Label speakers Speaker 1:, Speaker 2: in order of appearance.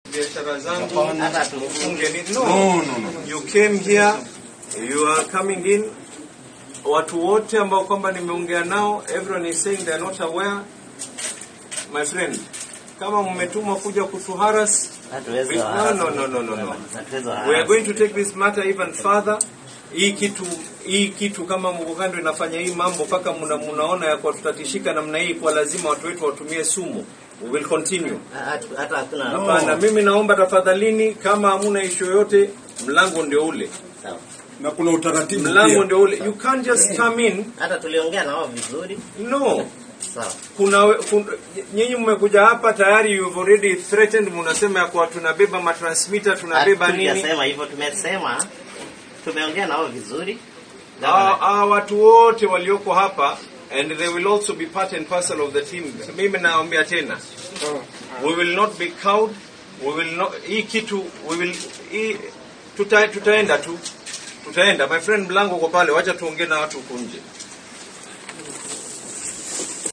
Speaker 1: biashara zangu
Speaker 2: Hata tu-
Speaker 1: ufunge ni no.
Speaker 3: No, no, no.
Speaker 1: You came here, you are coming in. Watu wote ambao kwamba nimeongea nao, everyone is saying they are not aware. My friend, kama mmetumwa kuja kutuharas,
Speaker 2: hatuwezi
Speaker 1: no,
Speaker 2: wa-
Speaker 1: no, no, no, no, no.
Speaker 2: hatuwezi wa-
Speaker 1: We are going to take this matter even further. Hii kitu hii kitu kama Mugando inafanya hii mambo mpaka muna, munaona ya kwa tutatishika namna hii, kwa lazima watu wetu watumie sumu. We will continue.
Speaker 2: hatu- hata hakuna
Speaker 1: Hapana, mimi naomba tafadhalini, kama hamuna ishu yoyote, mlango ndio ule,
Speaker 2: Sawa.
Speaker 3: na kuna utaratibu
Speaker 1: mlango
Speaker 3: pia.
Speaker 1: ndio ule. You can't just come in.
Speaker 2: hata tuliongea na wao vizuri
Speaker 1: No,
Speaker 2: sawa
Speaker 1: kuna, we- kun, nyinyi mmekuja hapa tayari, you've already threatened, mnasema ya kwa tunabeba matransmitter, tunabeba nini.
Speaker 2: Hatujasema hivyo tumesema tumeongea na wao vizuri
Speaker 1: Hawa hawa watu wote walioko hapa and they will also be part and parcel of the team. Mimi naambia tena, we will not be cowed. We will not, hii kitu we will hii, tuta, tutaenda tu tutaenda. My friend, mlango uko pale, wacha tuongee na watu huku nje.